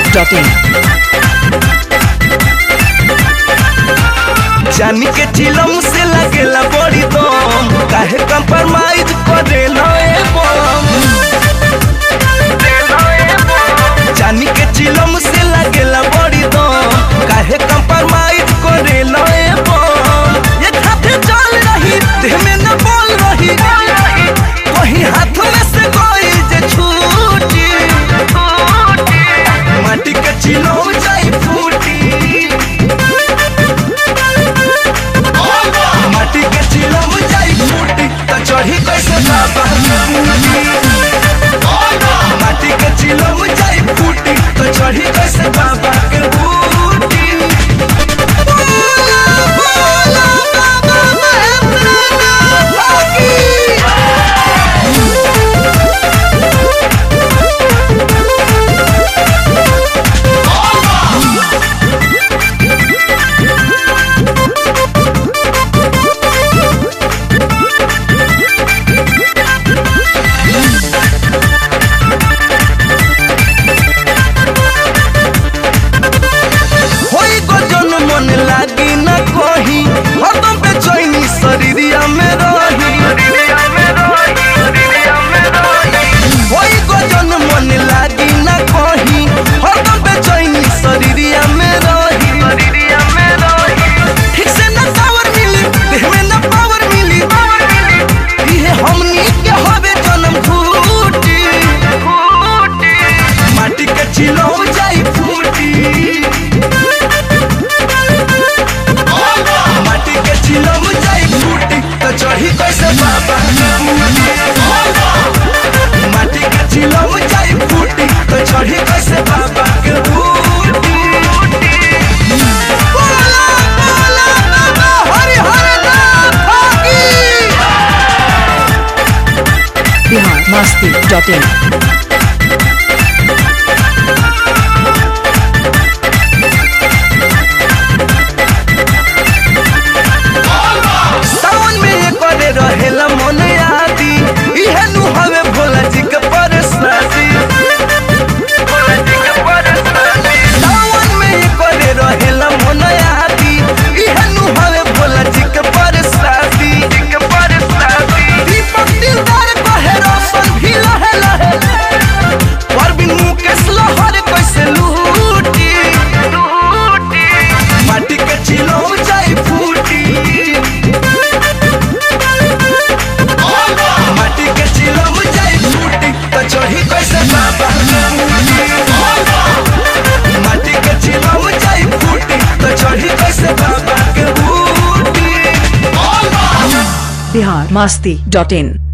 masti.in जानी के चिलम से लगेला बड़ी दम काहे कंप्रोमाइज करे नए बम जानी के चिलम से लगेला बड़ी दम काहे कंप्रोमाइज करे नए बम ये खाते चल रही देह में न बोल रही कहीं हाथ में से कोई जे छूटी माटी के चिलम जाई फूटी माटी के चिलम जाई फूटी त चढ़ी कैसे बाबा माटी के चिलम जाई फूटी त चढ़ी कैसे बाबा के बूटी बोला, बोला, बाबा महेंद्र भागी। होई गजन मन लागी न कही हरदम बेचैनी शरीरिया में रही होई गजन मन लागी न कही हरदम बेचैनी शरीरिया में रही ठीक से न टावर मिली देह में न पावर मिली इहे हमनी के हवे जन्म घूटी माटी के चिलो जाई फूटी माटी के चिलम जाई फूटी तो चढ़ी कैसे बाबा माटी के चिलम जाई फूटी तो चढ़ी कैसे बाबा के बूटी बोला, बोला, बाबा, हरि हरि नाम भागी। Bihar masti.in सावन में ये करे रहेला मन आदि इहे नु हवे भोला जी के परसादी सावन में ये करे रहेला मन आदि इहे नु हवे भोला जी के परसादी दीपक दिलदार कहे रोशन भी लहे लहे परवीन मुकेश लहर कैसे लूटी माटी के चिलो जाई फूटी माटी के चिलम जाई फूटी तो चढ़ी कैसे बाबा माटी के चिलम जाई फूटी तो चढ़ी कैसे बाबा के बूटी Bihar masti.in